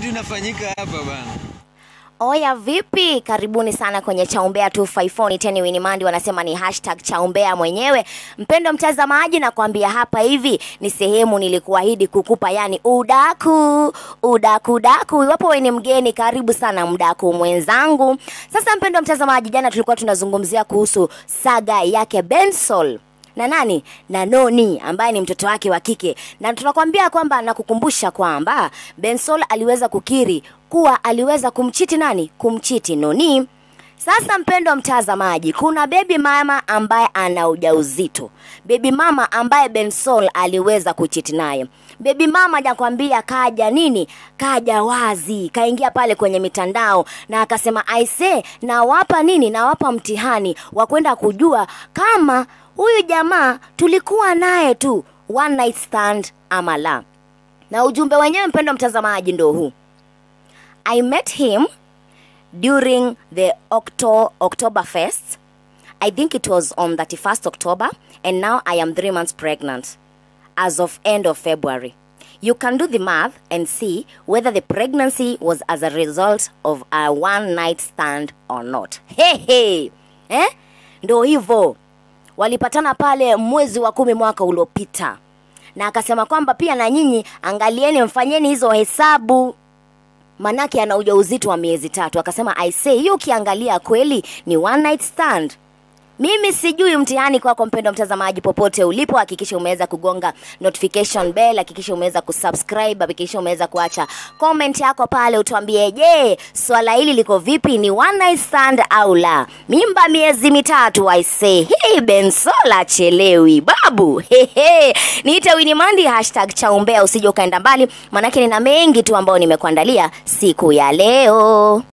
kitu inafanyika hapa bana. Oya vipi? Karibuni sana kwenye Chaumbea 254 Teni Winimandi wanasema ni hashtag Chaumbea mwenyewe. Mpendo mtazamaji, na kuambia hapa hivi ni sehemu nilikuahidi kukupa, yani udaku udaku daku. Iwapo wewe ni mgeni, karibu sana mdaku mwenzangu. Sasa mpendo mtazamaji, jana tulikuwa tunazungumzia kuhusu saga yake Bensol na nani na Noni ambaye ni mtoto wake wa kike, na tunakwambia kwamba nakukumbusha kwamba Bensol aliweza kukiri kuwa aliweza kumchiti nani, kumchiti Noni. Sasa mpendo wa mtazamaji, kuna bebi mama ambaye ana ujauzito, bebi mama ambaye Bensol aliweza kuchiti naye. Bebi mama nakwambia, kaja nini, kaja wazi, kaingia pale kwenye mitandao na akasema aise, nawapa nini, nawapa mtihani wa kwenda kujua kama huyu jamaa tulikuwa naye tu one night stand ama la. Na ujumbe wenyewe mpendo mtazamaji ndo huu. I met him during the Octo Oktoberfest. I think it was on 31st October and now I am 3 months pregnant as of end of February. You can do the math and see whether the pregnancy was as a result of a one night stand or not. Hey, hey. Eh? Ndo hivyo walipatana pale mwezi wa kumi mwaka uliopita, na akasema kwamba pia na nyinyi angalieni, mfanyeni hizo hesabu manake ana ujauzito wa miezi tatu. Akasema I say, hiyo ukiangalia kweli ni one night stand. Mimi sijui mtihani kwako, mpendo mtazamaji, popote ulipo, hakikisha umeweza kugonga notification bell, hakikisha umeweza kusubscribe, hakikisha umeweza kuacha comment yako pale, utuambie, je, swala hili liko vipi? Ni one night stand au la? Mimba miezi mitatu, I say hey, Bensola chelewi babu hehe. Niite Winimandi hashtag chaumbea, usije ukaenda mbali, manake nina mengi tu ambayo nimekuandalia siku ya leo.